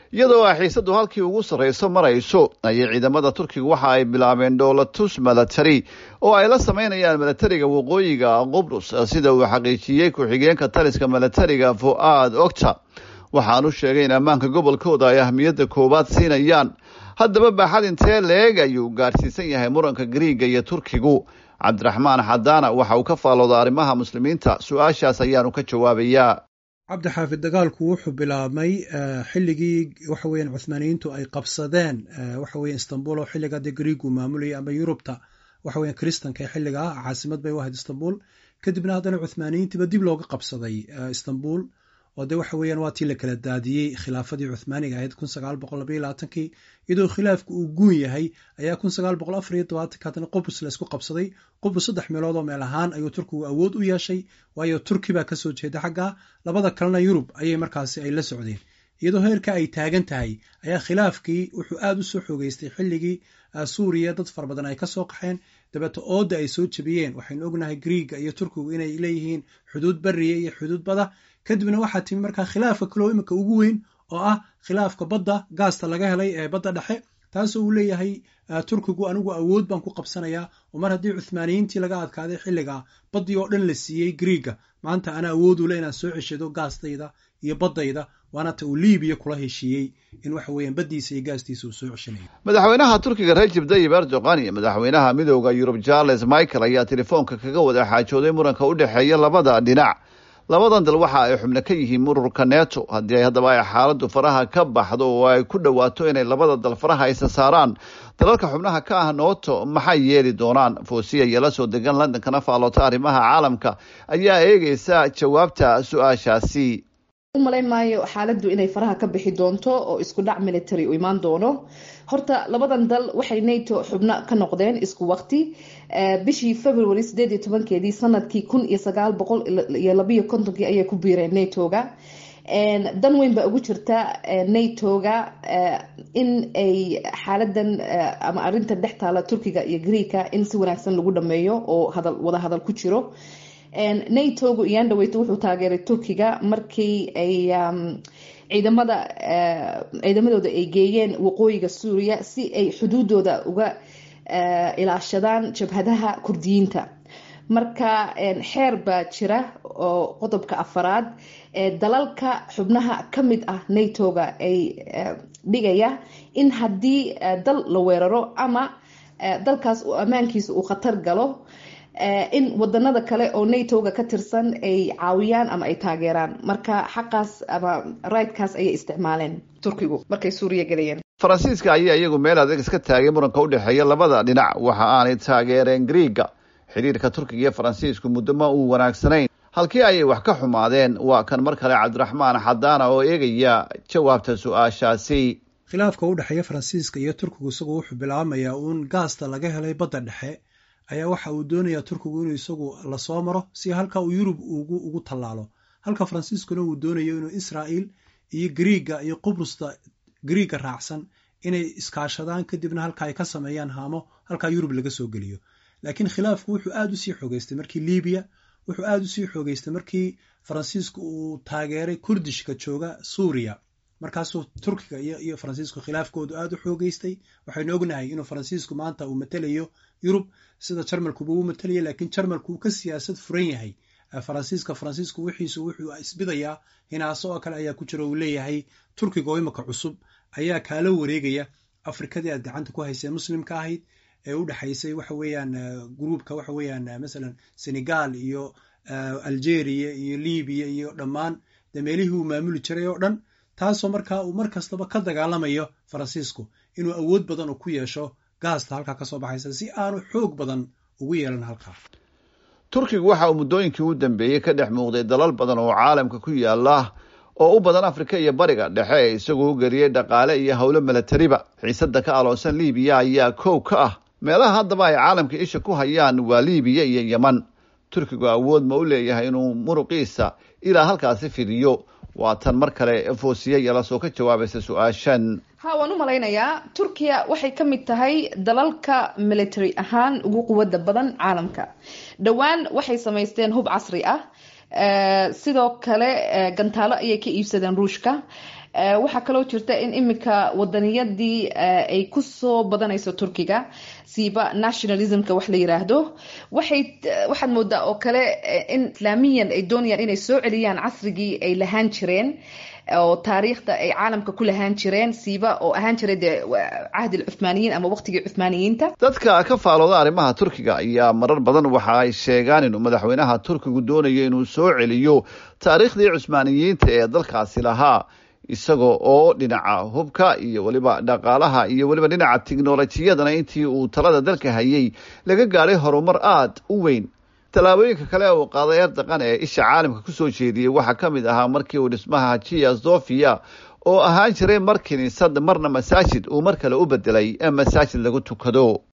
iyadoo ay xiisadu halkii ugu sarrayso marayso ayay ciidamada turkiga waxa ay bilaabeen dhoolatus milatary oo ay la sameynayaan milatariga waqooyiga qubrus sida uu xaqiijiyey ku-xigeenka taliska milatariga fu-aad ogta waxaanu sheegay in ammaanka gobolkooda ay ahmiyadda koowaad siinayaan haddaba baaxad intee leeg ayuu gaadhsiisan yahay muranka griiga iyo turkigu cabdiraxmaan xadaana waxa uu ka faallooda arrimaha muslimiinta su-aashaas ayaanu ka jawaabayaa cabdi xaafid dagaalku wuxuu bilaabmay xilligii waxa weeyaan cuhmaaniyiintu ay qabsadeen waxa weya istanbul oo xilligaa dee griigu maamulayay ama yurubta waxa weyan kristanka ee xilligaa caasimad bay u ahayd istanbul kadibna haddana cuhmaaniyiintiiba dib looga qabsaday istanbul oo de waxa weeyaan waa tii la kala daadiyey khilaafadii cuhmaaniga ahayd kun sagaal boqol labaiyo labaatankii iyadoo khilaafku uu guun yahay ayaa kun sagaal boqol afar iyo tobaatanki haddana qubrus la isku qabsaday qubrus saddex meelood oo meel ahaan ayuu turkigu awood u yeeshay waayo turki baa kasoo jeeda xaggaa labada kalena yurub ayay markaasi ay la socdeen iyadoo heerka ay taagan tahay ayaa khilaafkii wuxuu aada u soo xoogeystay xilligii suuriya dad fara badan ay kasoo qaxeen dabeeto ooda ay soo jebiyeen waxaynu ognahay griiga iyo turkigu inay leeyihiin xuduud beriya iyo xuduud bada kadibna waxaa timi markaa khilaafka kaloo imika ugu weyn oo ah khilaafka badda gaasta laga helay ee badda dhexe taasoo uu leeyahay turkigu anigu awood baan ku qabsanayaa oo mar haddii cuhmaaniyiintii laga adkaaday xilligaa baddii oo dhan la siiyey griiga maanta ana awood ule inaan soo ceshado gaastayda iyo baddayda waana ta uu libiya kula heshiiyey in waxa weeyaan baddiisa iyo gaastiisa uu soo ceshanayo madaxweynaha turkiga rajib dayib erdogan iyo madaxweynaha midooda yurub charles michael ayaa telefoonka kaga wada xaajooday muranka u dhexeeya labada dhinac labadan dal waxa ay xubno ka yihiin ururka neto haddii ay haddaba ay xaaladdu faraha ka baxdo oo ay ku dhowaato inay labada dal faraha isa saaraan dalalka xubnaha ka ah nooto maxay yeeli doonaan foosiya iyo la soo degan londonkana faaloota arrimaha caalamka ayaa eegeysa jawaabta su-aashaasi u malayn maayo xaaladdu inay faraha ka bixi doonto oo isku dhac military u imaan doono horta labadan dal waxay nato xubno ka noqdeen isku waqti bishii february sideed iyo tobankeedii sanadkii kun iyo sagaal boqol iyo labayo kontonkii ayay ku biireen natoga dan weyn baa ugu jirta natoga in ay xaaladan ama arintan dhex taala turkiga iyo greeka in si wanaagsan lagu dhameeyo oo hadal wada hadal ku jiro natogu iyaan dhaweyto wuxuu taageeray turkiga markii ay ciidamada ciidamadooda ay geeyeen waqooyiga suuriya si ay xuduudooda uga ilaashadaan jabhadaha kurdiyiinta marka xeer baa jira oo qodobka afaraad dalalka xubnaha ka mid ah natoga ay dhigaya in haddii dal la weeraro ama dalkaas ammaankiisa uu khatar galo in wadanada kale oo natoga ka tirsan ay caawiyaan ama ay taageeraan marka xaqaas ama rightkaas ayay isticmaaleen turkigu markay suuriya gelayeen faransiiska ayaa iyagu meel adeeg iska taagay muranka u dhexeeya labada dhinac waxa aanay taageereen griiga xidhiirka turkiga iyo faransiisku muddo ma uu wanaagsanayn halkii ayay wax ka xumaadeen waa kan mar kale cabdiraxmaan xadaana oo eegaya jawaabta su-aashaasi khilaafka u dhexeeya faransiiska iyo turkigu isagu wuxuu bilaabmayaa uun gaasta laga helay badda dhexe ayaa waxa uu doonayaa turkigu inuu isagu lasoo maro si halka uu yurub ugu tallaalo halka faransiiskuna uu doonayo inuu israa'il iyo griiga iyo qubrusta griiga raacsan inay iskaashadaan kadibna halka ay ka sameeyaan haamo halkaa yurub laga soo geliyo laakiin khilaafku wuxuu aada usii xoogeystay markii libiya wuxuu aada usii xoogeystay markii faransiisku uu taageeray kurdishka jooga suuriya markaasuu turkiga iyo faransiisku khilaafkoodu aada u xoogeystay waxaynu ognahay inuu faransiisku maanta uu matelayo yurub sida jarmalkuba uu matalaya laakiin jarmalku uu ka siyaasad furan yahay faransiiska faransiisku wixiisu wuxuu isbidayaa hinaaso oo kale ayaa ku jira uu leeyahay turkiga oo imika cusub ayaa kaala wareegaya afrikadii aad gacanta ku haysee muslimka ahayd ee u dhexaysay waxa weeyaan gruubka waxa weeyaan masalan senegal iyo algeria iyo libiya iyo dhammaan dee meelihii uu maamuli jiray oo dhan taasoo markaa uu mar kastaba ka dagaalamayo faransiisku inuu awood badan uu ku yeesho gaasta halkaa kasoo baxaysa si aanu xoog badan ugu yeelan halkaa turkigu waxa uu muddooyinkii u dambeeyey ka dhex muuqday dalal badan oo caalamka ku yaala oo u badan afrika iyo bariga dhexe ee isagu u geliyey dhaqaale iyo howlo milatariba xiisada ka aloonsan libiya ayaa kow ka ah meelaha haddaba ay caalamka isha ku hayaan waa libiya iyo yeman turkigu awood ma u leeyahay inuu muruqiisa ilaa halkaasi fidiyo waa tan mar kale foosiye yala soo ka jawaabaysa su-aashan ha waan u malaynayaa turkiya waxay ka mid tahay dalalka military ahaan ugu quwada badan caalamka dhowaan waxay samaysteen hub casri ah sidoo kale gantaalo ayay ka iibsadeen ruushka waxaa kaloo jirta in iminka wadaniyadii ay kusoo badanayso turkiga siiba nationalismka wax la yiraahdo waxay waxaad moodaa oo kale in islaamiyan ay doonayaan inay soo celiyaan casrigii ay lahaan jireen oo taariikhda ay caalamka ku lahaan jireen siiba oo ahaan jiray dee cahdi alcuhmaaniyiin ama waqtigii cuhmaaniyiinta dadka ka faalooda arrimaha turkiga ayaa marar badan waxa ay sheegaan inuu madaxweynaha turkigu doonayo inuu soo celiyo taariikhdii cusmaaniyiinta ee dalkaasi lahaa isagoo oo dhinaca hubka iyo weliba dhaqaalaha iyo weliba dhinaca tiknolojiyadana intii uu talada dalka hayay laga gaadhay horumar aada u weyn tallaabooyinka kale uu qaaday erdoqan ee isha caalamka kusoo jeediyey waxaa ka mid ahaa markii uu dhismaha hajiya sofia oo ahaan jiray mar kiniisad marna masaajid uu mar kale u bedelay ee masaajid lagu tukado